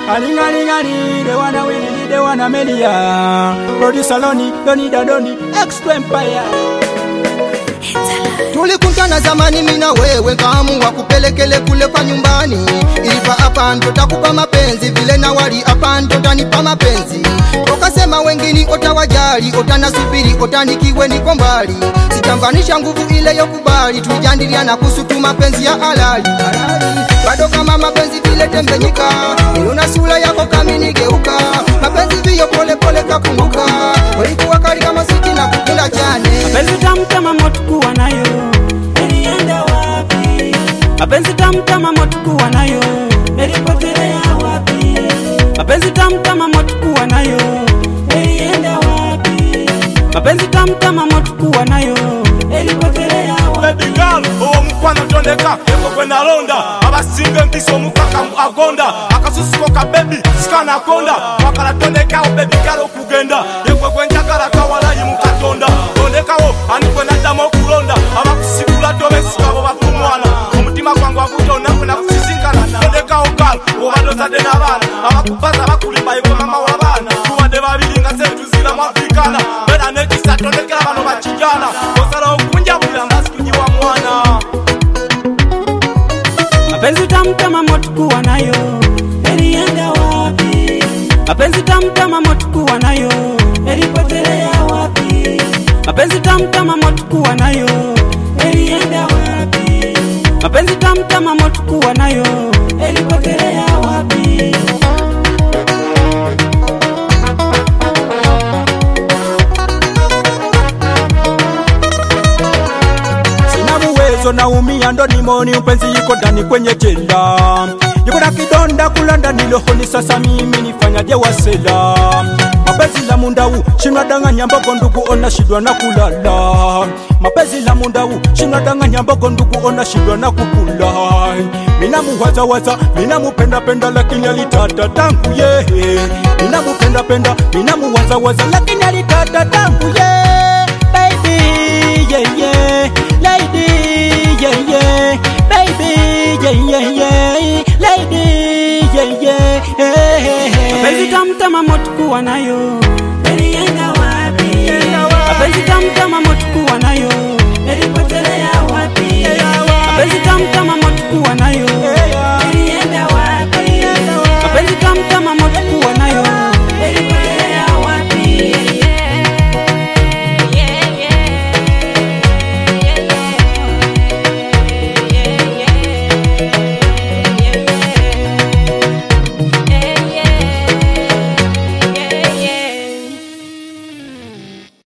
Alingalingani, they wanna win, they wanna melia. Producer Loni, Doni Dadoni, Extra Empire. Tulikutana zamani mina wewe kaamua kupelekele kule kwa nyumbani, ilipa hapa ndo takupa mapenzi vile na wali hapa ndo tanipa mapenzi. Ukasema wengine otawajali, otanasubiri, otanikiwe niko mbali, sitambanisha nguvu ile yokubali, tujandiliana kuhusu mapenzi ya halali. Bado kama mapenzi vile tembenyika, niona sura yako kaminigeuka, mapenzi vio pole pole kakumbuka, walikuwa kali kama siti na kukula chane Mapenzi tamu kama moto kuwa nayo, ilienda wapi? Mapenzi tamu kama moto kuwa nayo, ilipotelea wapi? Mapenzi tamu kama moto kuwa nayo, ilienda wapi? Mapenzi tamu kama moto kuwa nayo, ilipotelea wapi? baby girl uwo mukwano tondeka eko gwe nalonda abasinga empisa omukaka mu agonda akasusuko ka bebi sikanakonda wakala tondekawo baby girl okugenda yegwe gwe njagala kawalayi mu katonda tondekawo ani gwe naddamu okulonda abakusigula tobesigabo bakumwana omutima gwange wagutonakwe nakusisinkana tondekawo gal obadde ozadde n'abaana abakubaza bakulimba yegwe mama w'abaana tubadde babiri nga sentuzira mu afrikana bera nekisa tondekera bano bakijana osalawo kunjabulira mbasikujiwa mwana Mapenzi tamu kama moto kuwa nayo, ilienda wapi? Mapenzi tamu kama moto kuwa nayo, ilipotelea wapi? Mapenzi tamu kama moto kuwa nayo, ilienda wapi? Mapenzi tamu kama moto kuwa nayo, ilipotelea wapi? Sina uwezo naumia, ndo nimoni mpenzi yuko ndani kwenye jela, yuko na kidonda kula ndani lohoni. Sasa mimi nifanyaje wasela? Mapenzi la mundau shina danganya mbogo ndugu, ona shidwa na kulala. Mapenzi la mundau shina danganya mbogo ndugu, ona shidwa na kukula. Mina muwaza waza, mina mupenda penda, lakini alitata tangu ye. Mina mupenda penda, mina muwaza waza, lakini alitata tangu ye. Baby, yeah yeah, lady, yeah yeah, baby, yeah yeah yeah, lady, yeah yeah. Hey, hey, hey. Mapenzi tamu kama moto kuwa nayo, ilienda wapi? Mapenzi tamu kama moto kuwa nayo, ilipotelea wapi? Mapenzi tamu kama moto kuwa nayo,